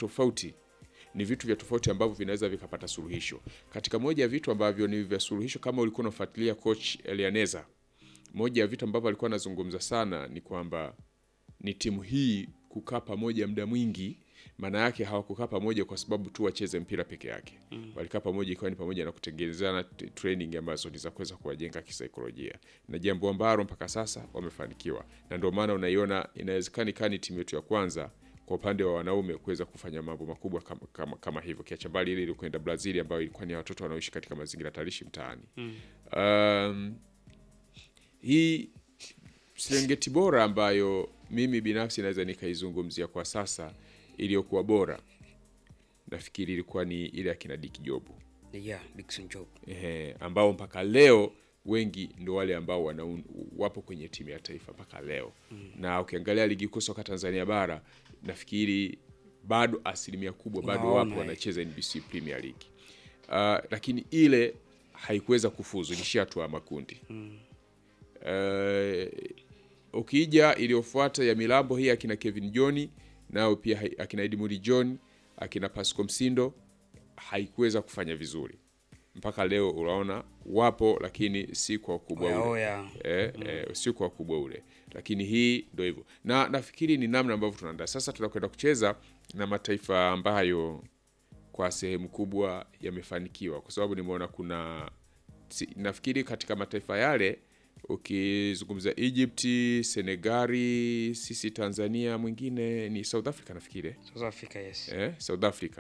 tofauti ni vitu vya tofauti ambavyo vinaweza vikapata suluhisho. Katika moja ya vitu ambavyo ni vya suluhisho, kama ulikuwa unafuatilia coach Elianeza, moja ya vitu ambavyo alikuwa anazungumza sana ni kwamba ni timu hii kukaa pamoja muda mwingi. Maana yake hawakukaa pamoja kwa sababu tu wacheze mpira peke yake mm. Walikaa pamoja ikiwa ni pamoja na kutengenezana t- training ambazo ni za kuweza kuwajenga kisaikolojia, na jambo ambalo mpaka sasa wamefanikiwa, na ndio maana unaiona inawezekana ikawa ni timu yetu ya kwanza kwa upande wa wanaume kuweza kufanya mambo makubwa kama, kama, kama hivyo, kiacha mbali ile ilikwenda Brazil ambayo ilikuwa ni watoto wanaoishi katika mazingira tarishi mtaani mm. um, hii Serengeti bora ambayo mimi binafsi naweza nikaizungumzia kwa sasa iliyokuwa bora, nafikiri ilikuwa ni ile akina Dick Job yeah, Dickson Job ehe, ambao mpaka leo wengi ndo wale ambao wana, wapo kwenye timu ya taifa mpaka leo mm. na ukiangalia ligi kuu soka Tanzania bara nafikiri bado asilimia kubwa bado Unaona, wapo eh. wanacheza NBC Premier League uh, lakini ile haikuweza kufuzu, ilishia hatua ya makundi mm. uh, ukija iliyofuata ya milambo hii akina Kevin John nao pia hai- akina Edmund John akina Pasco Msindo haikuweza kufanya vizuri mpaka leo. Unaona wapo, lakini si kwa ukubwa Oya, ule oya. eh, eh, si kwa ukubwa ule, lakini hii ndio hivyo, na nafikiri ni namna ambavyo tunaandaa sasa. Tunakwenda kucheza na mataifa ambayo kwa sehemu kubwa yamefanikiwa, kwa sababu nimeona kuna si, nafikiri katika mataifa yale ukizungumza Egypt, Senegali, sisi Tanzania, mwingine ni South Africa nafikiri eh? South Africa yes. eh, South Africa.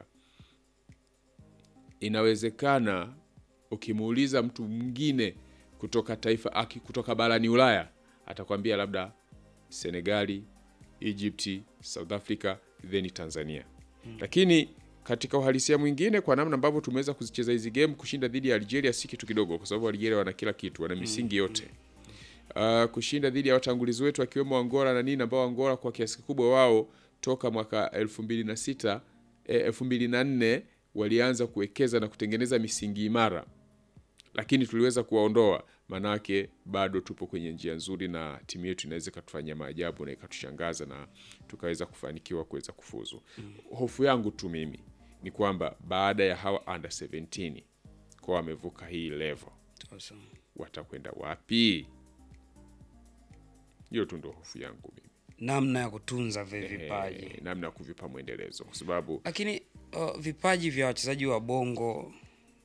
Inawezekana ukimuuliza mtu mwingine kutoka taifa aki kutoka barani Ulaya atakwambia labda Senegali, Egypt, South Africa then Tanzania. Lakini katika uhalisia mwingine, kwa namna ambavyo tumeweza kuzicheza hizi game, kushinda dhidi ya Algeria si kitu kidogo, kwa sababu Algeria wana kila kitu, wana misingi yote uh, kushinda dhidi ya watangulizi wetu akiwemo Angola na nini, ambao Angola kwa kiasi kikubwa wao toka mwaka elfu mbili na sita elfu mbili na nne walianza kuwekeza na kutengeneza misingi imara, lakini tuliweza kuwaondoa. Manake bado tupo kwenye njia nzuri, na timu yetu inaweza ikatufanyia maajabu na ikatushangaza na tukaweza kufanikiwa kuweza kufuzu. Hofu yangu tu mimi ni kwamba baada ya hawa under 17 kwa wamevuka hii level Sasa, watakwenda wapi? Hiyo tu ndo hofu yangu mimi, namna ya kutunza vile vipaji Eh, namna ya kuvipa mwendelezo, kwa sababu lakini uh, vipaji vya wachezaji wa bongo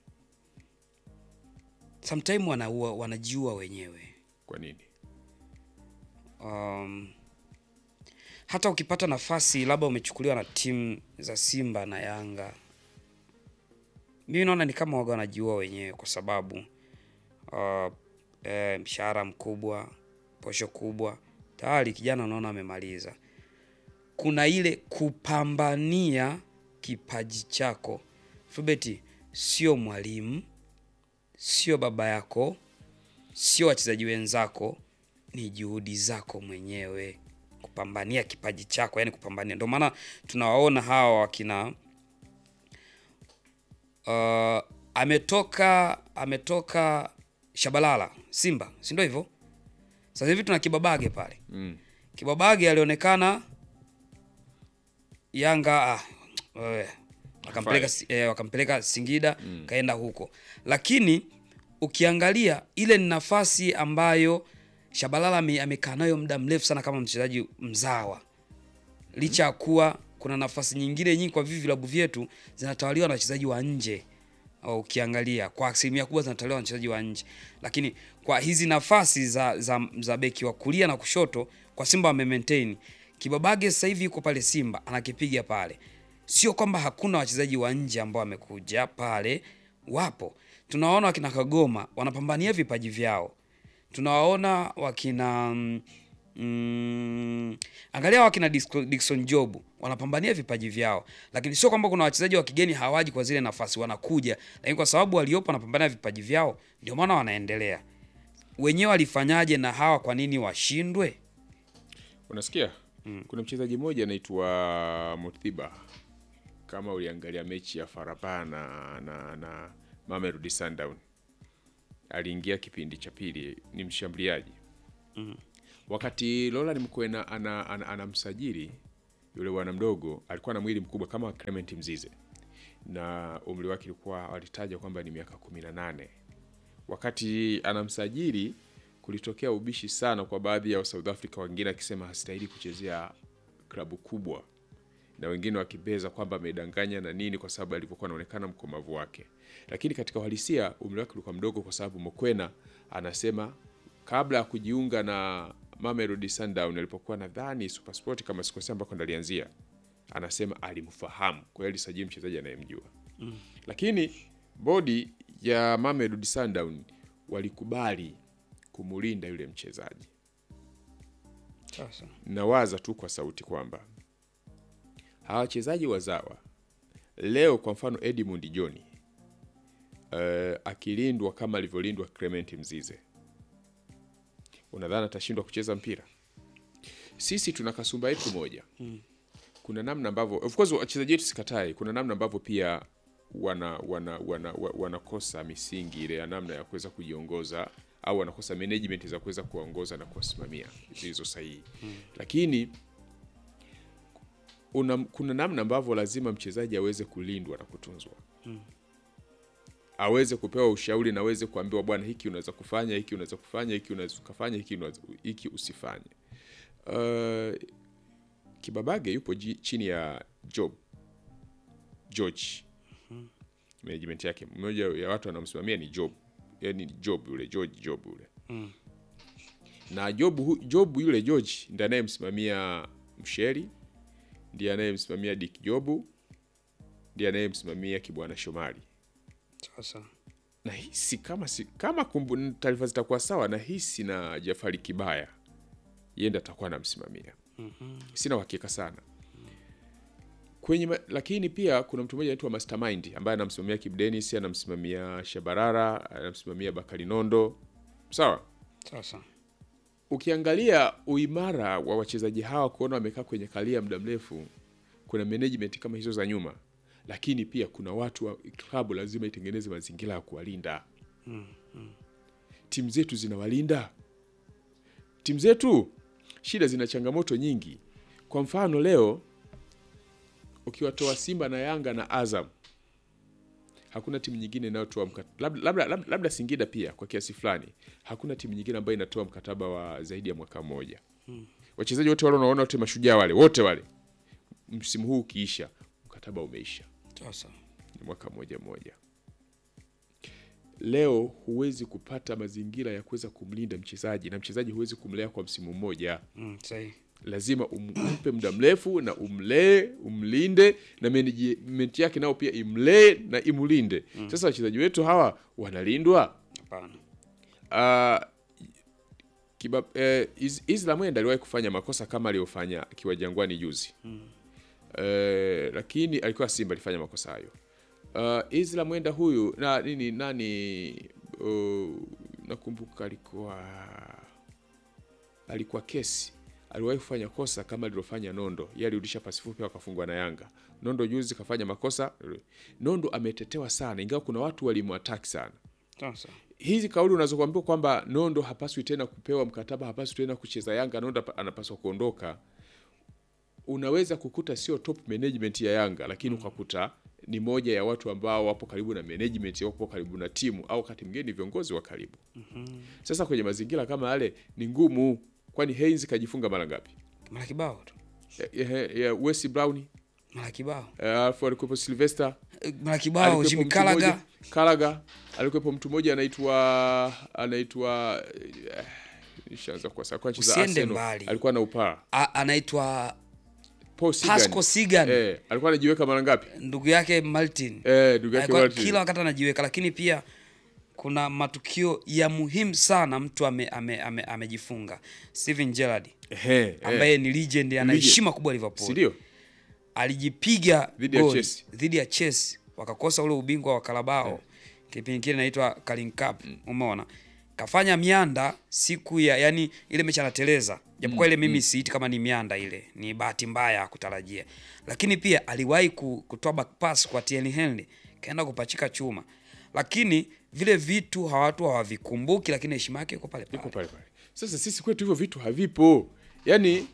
sometime wanaua wanajiua wenyewe kwa nini? um, hata ukipata nafasi labda umechukuliwa na timu za Simba na Yanga, mimi naona ni kama waga wanajiua wenyewe kwa sababu uh, eh, mshahara mkubwa, posho kubwa, tayari kijana unaona amemaliza. Kuna ile kupambania kipaji chako. Fulbert sio mwalimu, sio baba yako, sio wachezaji wenzako, ni juhudi zako mwenyewe kupambania kipaji chako, yani kupambania. Ndio maana tunawaona hawa wakina uh, ametoka ametoka Shabalala Simba, si ndio hivyo? Sasa hivi tuna Kibabage pale Mm. Kibabage alionekana Yanga ah, wewe, wakampeleka, si- eh, wakampeleka Singida kaenda huko, lakini ukiangalia ile ni nafasi ambayo Shabalala ame- amekaa nayo muda mrefu sana kama mchezaji mzawa, licha ya kuwa kuna nafasi nyingine nyingi kwa vivi vilabu vyetu zinatawaliwa na wachezaji wa nje. Au Ukiangalia kwa asilimia kubwa zinatawaliwa na wachezaji wa nje, lakini kwa hizi nafasi za, za, za beki wa kulia na kushoto kwa Simba wame maintain. Kibabage sasa hivi yuko pale Simba anakipiga pale, sio kwamba hakuna wachezaji wa nje ambao wamekuja pale, wapo. Tunawaona wakina Kagoma wanapambania vipaji vyao, tunawaona wakina mm, mm, angalia wakina Disco- Dickson Job wanapambania vipaji vyao, lakini sio kwamba kuna wachezaji wa kigeni hawaji kwa zile nafasi, wanakuja, lakini kwa sababu waliopo wanapambania vipaji vyao, ndio maana wanaendelea. Wenyewe walifanyaje na hawa, kwa nini washindwe? Unasikia, kuna mchezaji mmoja anaitwa Muthiba, kama uliangalia mechi ya Faraba na, na, na Mamelodi Sundown, aliingia kipindi cha pili, ni mshambuliaji wakati Roland Mkwena ana, ana, anamsajili yule bwana mdogo alikuwa na mwili mkubwa kama Clement Mzize na umri wake ilikuwa walitaja kwamba ni miaka kumi na nane wakati anamsajili kulitokea ubishi sana kwa baadhi ya South Africa, wengine akisema hastahili kuchezea klabu kubwa na wengine wakibeza kwamba amedanganya na nini, kwa sababu alivyokuwa anaonekana mkomavu wake. Lakini katika uhalisia umri wake ulikuwa mdogo, kwa sababu Mokwena anasema kabla ya kujiunga na Mamelodi Sundowns alipokuwa nadhani SuperSport kama sikosea, ambako ndo alianzia, anasema alimfahamu, kwa hiyo alisajili mchezaji anayemjua lakini bodi ya Mamelodi Sundowns walikubali kumulinda yule mchezaji. Sasa Nawaza tu kwa sauti kwamba hawa wachezaji wazawa leo, kwa mfano Edmund John uh, akilindwa kama alivyolindwa Clement Mzize, unadhani atashindwa kucheza mpira? Sisi tuna kasumba yetu moja kuna namna ambavyo of course wachezaji wetu sikatai, kuna namna ambavyo pia wana wana wana wa- wanakosa misingi ile ya namna ya kuweza kujiongoza au wanakosa management za kuweza kuwaongoza na kuwasimamia zilizo sahihi lakini una, kuna namna ambavyo lazima mchezaji aweze kulindwa na kutunzwa aweze kupewa ushauri na aweze kuambiwa bwana, hiki unaweza kufanya, hiki unaweza kufanya, hiki unaweza kufanya, hiki unaweza, hiki usifanye. Uh, Kibabage yupo ji, chini ya Job George, management yake, mmoja ya watu anamsimamia ni Job, yani Job yule George Job yule na Job, hu- Job yule George ndiye anayemsimamia Msheri, ndiye anayemsimamia Dick Jobu, ndiye anayemsimamia Kibwana Shomari. sasa Nahisi kama si, kama kumbu- taarifa zitakuwa sawa, nahisi na Jafari Kibaya yeye ndiye atakuwa anamsimamia. Sina uhakika sana kwenye ma, lakini pia kuna mtu mmoja anaitwa Mastermind ambaye anamsimamia Kip Dennis, anamsimamia Shabarara, anamsimamia Bakari Nondo. Sawa, sasa ukiangalia uimara wa wachezaji hawa kuona wamekaa kwenye kalia muda mrefu, kuna management kama hizo za nyuma, lakini pia kuna watu wa klabu lazima itengeneze mazingira ya kuwalinda. Timu zetu zinawalinda, timu zetu shida, zina changamoto nyingi. Kwa mfano leo ukiwatoa Simba na Yanga na Azam, hakuna timu nyingine inayotoa mkataba labda, labda, labda, labda Singida pia kwa kiasi fulani, hakuna timu nyingine ambayo inatoa mkataba wa zaidi ya mwaka mmoja. Wachezaji wote wale unaona wote mashujaa wale wote wale, msimu huu ukiisha, mkataba umeisha, sasa ni mwaka mmoja mmoja. Leo huwezi kupata mazingira ya kuweza kumlinda mchezaji, na mchezaji huwezi kumlea kwa msimu mmoja mm, sahihi lazima umpe muda mrefu na umlee umlinde na management yake nao pia imlee na imulinde. Sasa wachezaji wetu hawa wanalindwa. hapana Uh, kiba, eh, Iz- Isla Mwenda aliwahi kufanya makosa kama aliyofanya akiwa Jangwani juzi eh, lakini alikuwa Simba alifanya makosa hayo. Uh, Isla Mwenda huyu na nini nani uh, nakumbuka alikuwa alikuwa kesi aliwahi kufanya kosa kama alilofanya Nondo. Yeye alirudisha pasi fupi wakafungwa na Yanga. Nondo juzi kafanya makosa. Nondo ametetewa sana, ingawa kuna watu walimwataki sana sasa hizi kauli unazokuambiwa kwamba Nondo hapaswi tena kupewa mkataba, hapaswi tena kucheza Yanga, Nondo hapa- anapaswa kuondoka, unaweza kukuta sio top management ya Yanga, lakini ukakuta ni moja ya watu ambao wapo karibu na management, wapo karibu na timu, au wakati mwingine ni viongozi wa karibu. Sasa kwenye mazingira kama yale ni ngumu, kwani Heinz kajifunga mara ngapi? mara kibao tu Eh, eh, eh, Wes Brown mara kibao eh, alafu alikuwepo Sylvester Eh, mara kibao alikuwepo Jimmy mtu Kalaga mmoja- Kalaga alikuwepo mtu mmoja anaitwa anaitwa eh, nishaanza kwa sasa kwa nchi za Usiende Arsenal. mbali. alikuwa na upaa A- anaitwa Paul Sigan. Pasco Sigan eh, alikuwa anajiweka mara ngapi ndugu yake Martin eh, ndugu yake Alikuwa Martin. kila wakati anajiweka, lakini pia kuna matukio ya muhimu sana mtu ame- ame- ame- amejifunga. Steven Gerrard Ehe, eh, ambaye ni legend, ana Legend. heshima kubwa si Liverpool, ndio alijipiga Dhidi ya goli Chelsea. dhidi ya Chelsea, wakakosa ule ubingwa wa Carabao kipindi kile inaitwa Carling Cup. Umeona, kafanya mianda siku ya yani ile mechi anateleza, japokuwa ile mimi siiti kama ni mianda, ile ni bahati mbaya ya kutarajia, lakini pia aliwahi ku- kutoa back pass kwa Thierry Henry kaenda kupachika chuma, lakini vile vitu hawatu hawavikumbuki, lakini heshima yake iko pale iko pale. pale pale sasa sisi kwetu hivyo vitu havipo yaani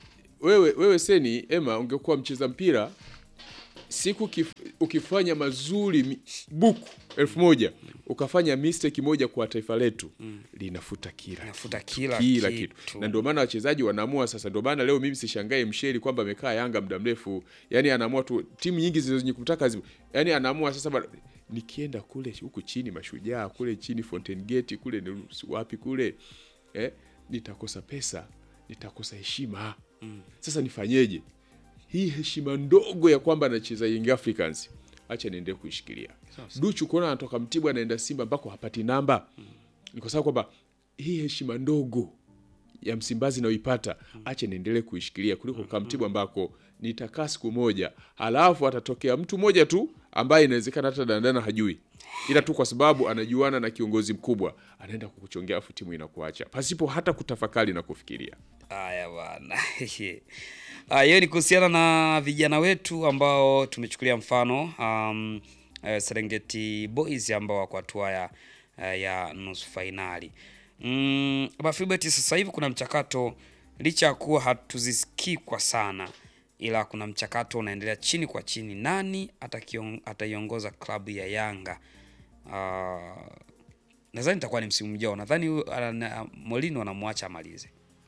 wewe wewe Seni Emma, ungekuwa mcheza mpira siku kif, ukifanya mazuri mi- buku elfu moja ukafanya mistake moja kwa taifa letu linafuta kila Nafuta kitu, kila kila kitu. kitu. Na ndio maana wachezaji wanaamua sasa. Ndio maana leo mimi sishangae Msheri kwamba amekaa Yanga muda mrefu, yani anaamua tu timu nyingi zenye kutaka zi, yani anaamua sasa bana, nikienda kule huku chini Mashujaa kule chini Fountain Gate kule ni wapi kule eh, nitakosa pesa, nitakosa heshima. Sasa nifanyeje? hii heshima ndogo ya kwamba anacheza Young Africans, acha niendelee kuishikilia. Duchu kuona anatoka Mtibwa anaenda Simba ambako hapati namba, ni kwa sababu kwamba hii heshima ndogo ya Msimbazi nayoipata, acha niendelee kuishikilia kuliko kwa Mtibwa ambako nitakaa siku moja, halafu atatokea mtu mmoja tu ambaye inawezekana hata dandana hajui, ila tu kwa sababu anajuana na kiongozi mkubwa, anaenda kukuchongea, afu timu inakuacha pasipo hata kutafakari na kufikiria. Haya bwana. Ah, hiyo ni kuhusiana na vijana wetu ambao tumechukulia mfano um, eh, Serengeti Boys ambao wako hatua ya, eh, ya nusu fainali. Mm, Bafibet sasa hivi kuna mchakato licha ya kuwa hatuzisikii kwa sana ila kuna mchakato unaendelea chini kwa chini, nani atakion- ataiongoza klabu ya Yanga. Ah, nadhani itakuwa ni msimu ujao. Nadhani huyu, ana- Molino anamwacha amalize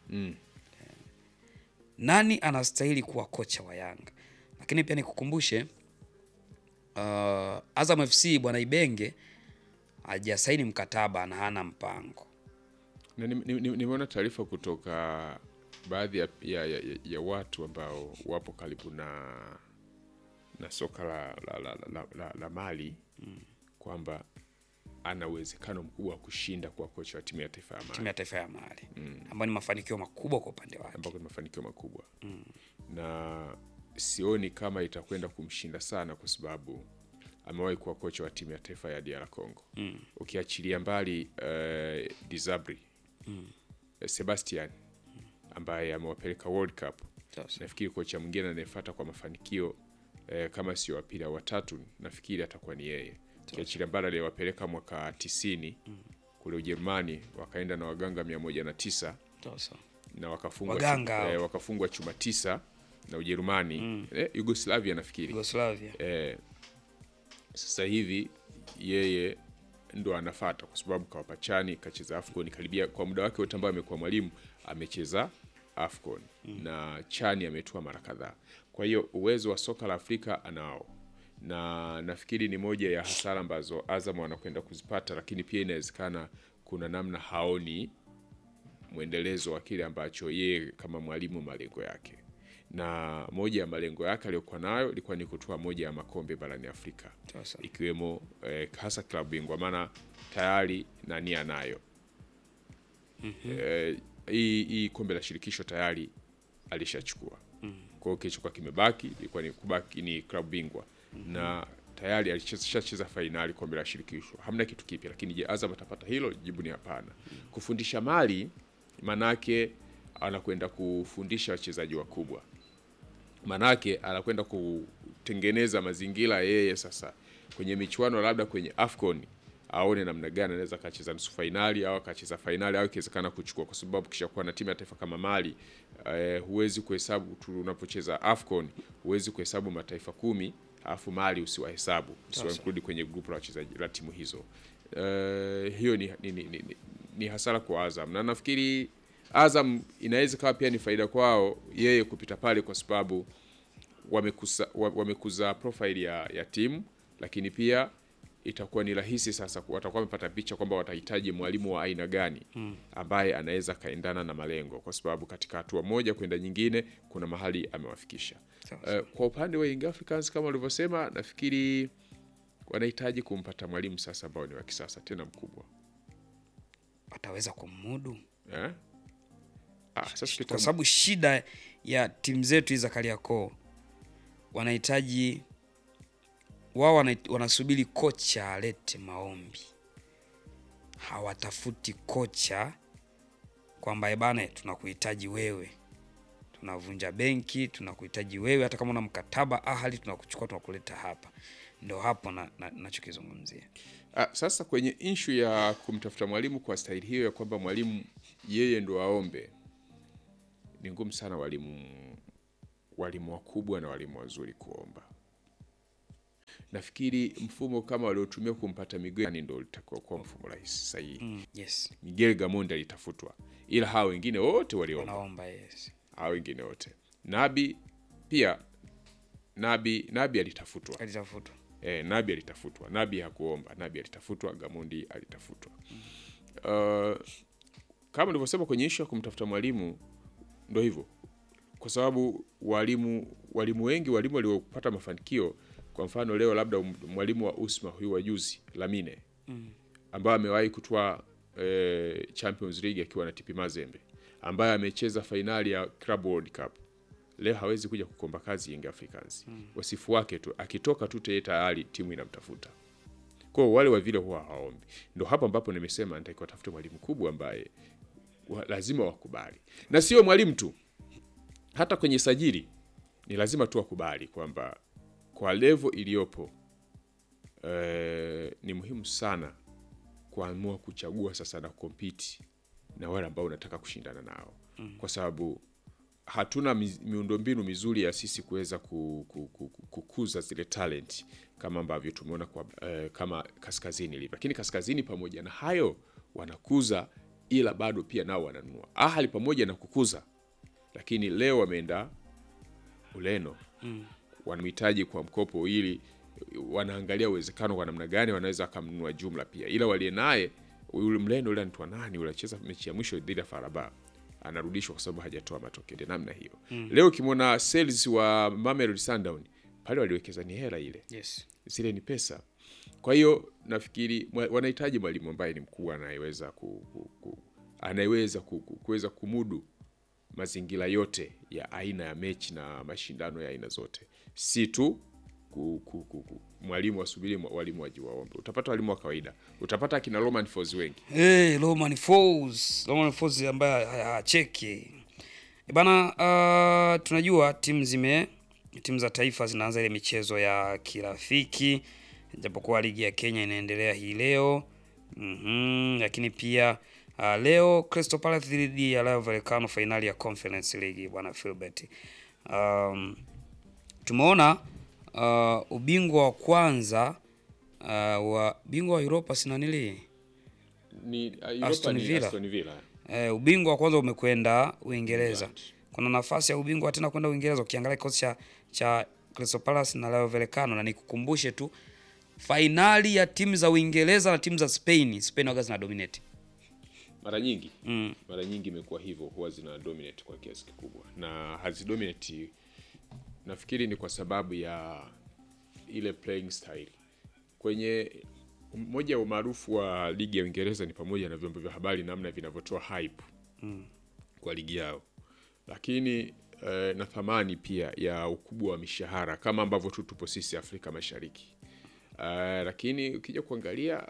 nani anastahili kuwa kocha wa Yanga. Lakini pia nikukumbushe uh, Azam FC bwana Ibenge hajasaini mkataba na hana mpango. Na nimeona ni, ni, nimeona taarifa kutoka baadhi ya, ya, ya, ya watu ambao wapo karibu na na soka la, la, la, la, la, la Mali kwamba ana uwezekano mkubwa wa kushinda kwa kocha wa timu ya taifa ya Mali Timu ya taifa ya Mali ambayo ni mafanikio makubwa kwa upande wake. ambako ni mafanikio makubwa na sioni kama itakwenda kumshinda sana kwa sababu amewahi kuwa kocha wa timu ya taifa ya DR Congo ukiachilia mbali uh, Disabri Sebastian ambaye amewapeleka World Cup Sasa. nafikiri kocha mwingine anayefuata kwa mafanikio eh, kama sio wa pili au watatu nafikiri atakuwa ni yeye ukiachilia mbali aliyewapeleka mwaka tisini kule Ujerumani wakaenda na waganga mia moja na tisa Sasa. na wakafungwa Waganga chu- hao. eh, wakafungwa chuma tisa na Ujerumani eh, Yugoslavia nafikiri Yugoslavia. eh, sasa hivi yeye ndo anafata kwa sababu kawapa chani kacheza Afcon karibia kwa muda wake wote ambao amekuwa mwalimu amecheza Afcon na chani ametua mara kadhaa. Kwa hiyo uwezo wa soka la Afrika anao, na nafikiri ni moja ya hasara ambazo Azam wanakwenda kuzipata, lakini pia inawezekana kuna namna haoni mwendelezo wa kile ambacho yeye kama mwalimu malengo yake, na moja ya malengo yake aliyokuwa nayo ilikuwa ni kutoa moja ya makombe barani Afrika Sasa. ikiwemo eh, hasa klabu bingwa, maana tayari na nia nayo eh, hii hii kombe la shirikisho tayari alishachukua. Kwa hiyo kilichokuwa kimebaki ilikuwa ni kubaki ni klabu bingwa na tayari alishacheza fainali kombe la shirikisho, hamna kitu kipya. Lakini je, Azam atapata hilo? Jibu ni hapana. Kufundisha Mali manake anakwenda kufundisha wachezaji wakubwa manake anakwenda kutengeneza mazingira yeye sasa kwenye michuano labda kwenye Afcon aone namna gani anaweza akacheza nusu fainali au akacheza fainali au ikiwezekana kuchukua, kwa sababu kishakuwa na timu ya taifa kama Mali eh, huwezi kuhesabu tu unapocheza Afcon, huwezi kuhesabu mataifa kumi alafu Mali usiwahesabu usiwainkludi kwenye grupu la wachezaji la timu hizo. Eh, hiyo ni, ni, ni, ni, ni, ni hasara kwa Azam na nafikiri Azam inaweza kawa pia ni faida kwao yeye kupita pale kwa sababu wamekuza, wa- wamekuza profile ya, ya timu, lakini pia itakuwa ni rahisi sasa, ku- watakuwa wamepata picha kwamba watahitaji mwalimu wa aina gani ambaye anaweza akaendana na malengo, kwa sababu katika hatua moja kwenda nyingine kuna mahali amewafikisha. Sawa, Eh, kwa upande wa Young Africans kama walivyosema, nafikiri wanahitaji kumpata mwalimu sasa ambao ni wa kisasa tena mkubwa Ataweza kumudu eh? Ah, sasa kwa kitu- sababu shida ya timu zetu hizi za Kariakoo wanahitaji wao wana- wanasubiri kocha alete maombi, hawatafuti kocha kwamba "Eh bana, tunakuhitaji wewe, tunavunja benki, tunakuhitaji wewe, hata kama una mkataba ahali, tunakuchukua tunakuleta hapa. Ndio hapo na- na- nachokizungumzia. Ah, sasa kwenye inshu ya kumtafuta mwalimu kwa staili hiyo ya kwamba mwalimu yeye ndo aombe, ni ngumu sana walimu walimu wakubwa na walimu wazuri kuomba. Nafikiri mfumo kama waliotumia kumpata Miguel ndio litakuwa kuwa mfumo rahisi sahihi. Mm, yes. Miguel Gamondi alitafutwa, ila hao wengine wote waliomba, Wanaomba yes. hao wengine wote. Nabi pia Nabi Nabi alitafutwa Alitafutwa. E, Nabi alitafutwa. Nabi hakuomba. Nabi alitafutwa. Gamondi alitafutwa. Uh, kama nilivyosema kwenye ishu ya kumtafuta mwalimu, ndo hivyo, kwa sababu walimu walimu wengi walimu waliopata mafanikio, kwa mfano leo labda um- mwalimu wa Usma huyu wa juzi Lamine ambaye amewahi kutwaa eh, Champions League akiwa na TP Mazembe, ambaye amecheza fainali ya Club World Cup leo hawezi kuja kukomba kazi Young Africans. Wasifu wake tu akitoka tu tayari tayari timu inamtafuta. Kwa hiyo wale wa vile huwa hawaombi. Ndio hapo ambapo nimesema nitakiwa tafute mwalimu kubwa ambaye wa, lazima wakubali. Na sio mwalimu tu. Hata kwenye sajili ni lazima tu wakubali kwamba kwa level iliyopo eh, ni muhimu sana kuamua kuchagua sasa na compete na wale ambao unataka kushindana nao. Kwa sababu hatuna mi- miundombinu mizuri ya sisi kuweza ku, ku, ku, ku- kukuza zile talent kama ambavyo tumeona kwa eh, kama kaskazini ilivyo, lakini kaskazini pamoja na hayo wanakuza, ila bado pia nao wananunua. Ahali pamoja na kukuza, lakini leo wameenda Ureno wanamhitaji kwa mkopo, ili wanaangalia uwezekano kwa namna gani wanaweza wakamnunua jumla pia, ila walie naye yule mleno yule anaitwa nani, ule anacheza mechi ya mwisho dhidi ya Faraba anarudishwa kwa sababu hajatoa matokeo ndio namna hiyo. Leo ukimwona sales wa Mamelodi Sundowns pale waliwekeza ni hela ile, Yes. zile ni pesa. Kwa hiyo nafikiri mwa- wanahitaji mwalimu ambaye ni mkubwa anayeweza ku, ku, ku, anayeweza ku, ku, kuweza kumudu mazingira yote ya aina ya mechi na mashindano ya aina zote, si tu ku, ku, ku, ku, mwalimu asubiri mwa- walimu waji waombe. Utapata walimu wa kawaida, utapata akina Roman Folz wengi Hey, Roman Falls. Roman Falls ambaye ha- hacheki. E Bana, uh, tunajua timu zime timu za taifa zinaanza ile michezo ya kirafiki japokuwa ligi ya Kenya inaendelea hii leo. Mhm, lakini pia uh, leo Crystal Palace dhidi ya Rayo Vallecano fainali ya Conference League bwana Philbert. Um, tumeona uh, ubingwa wa kwanza uh, wa bingwa wa Europa sina nili ni Europa Aston ni Villa. Aston Villa. Eh, ubingwa wa kwanza umekwenda Uingereza. England. Kuna nafasi ya ubingwa tena kwenda Uingereza ukiangalia kikosi cha cha Crystal Palace na Rayo Vallecano, na nikukumbushe tu fainali ya timu za Uingereza na timu za Spain, Spain waga zina dominate. mara nyingi Mm. mara nyingi imekuwa hivyo, huwa zina dominate kwa kiasi kikubwa, na hazidominate, nafikiri ni kwa sababu ya ile playing style. Kwenye moja ya umaarufu wa ligi ya Uingereza ni pamoja na vyombo vya habari, namna vinavyotoa hype kwa ligi yao, lakini eh, na thamani pia ya ukubwa wa mishahara kama ambavyo tu tupo sisi Afrika Mashariki. Eh, lakini ukija kuangalia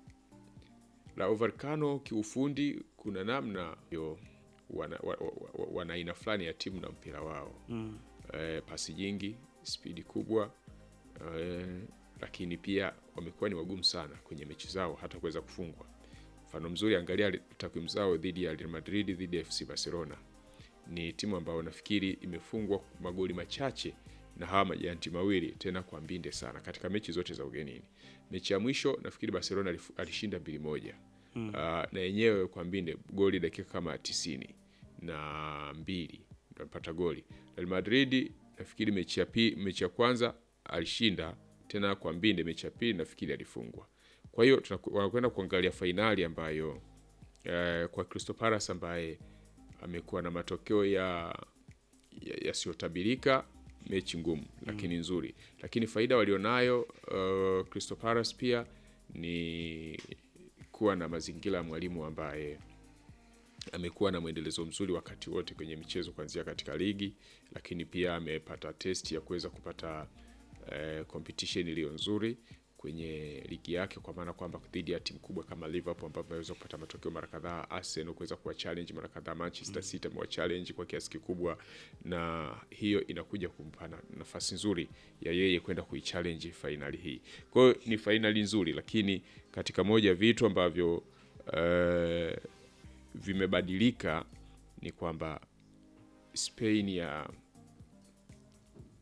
la Vallecano kiufundi, kuna namna yo wana, wa, wa, wa, wana aina fulani ya timu na mpira wao mm. eh, pasi nyingi, spidi kubwa eh, lakini pia wamekuwa ni wagumu sana kwenye mechi zao hata kuweza kufungwa. Mfano mzuri, angalia takwimu zao dhidi ya Real Madrid, dhidi ya FC Barcelona. Ni timu ambayo nafikiri imefungwa magoli machache na hawa majanti mawili, tena kwa mbinde sana katika mechi zote za ugenini. Mechi ya mwisho nafikiri Barcelona alifu- alishinda mbili moja mm. na yenyewe kwa mbinde goli dakika kama tisini na mbili ndio alipata goli. Real Madrid nafikiri mechi ya pi, mechi ya kwanza alishinda tena kwa mbinde, mechi ya pili nafikiri alifungwa. Kwa hiyo tunaku- wanakwenda kuangalia fainali ambayo eh, kwa Crystal Palace ambaye amekuwa na matokeo ya ya- yasiyotabirika mechi ngumu lakini nzuri, lakini faida walionayo uh, Crystal Palace pia ni kuwa na mazingira ya mwalimu ambaye amekuwa na mwendelezo mzuri wakati wote kwenye michezo kuanzia katika ligi, lakini pia amepata test ya kuweza kupata eh, competition iliyo nzuri kwenye ligi yake, kwa maana kwamba dhidi ya timu kubwa kama Liverpool ambao ameweza kupata matokeo mara kadhaa, Arsenal kuweza kuwa challenge mara kadhaa, Manchester City amewa challenge kwa kiasi kikubwa, na hiyo inakuja kumpa na- nafasi nzuri ya yeye kwenda kuichallenge fainali hii. Kwa hiyo ni fainali nzuri, lakini katika moja ya vitu ambavyo eh, vimebadilika ni kwamba Spain ya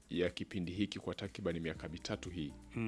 ya kipindi hiki kwa takriban miaka mitatu hii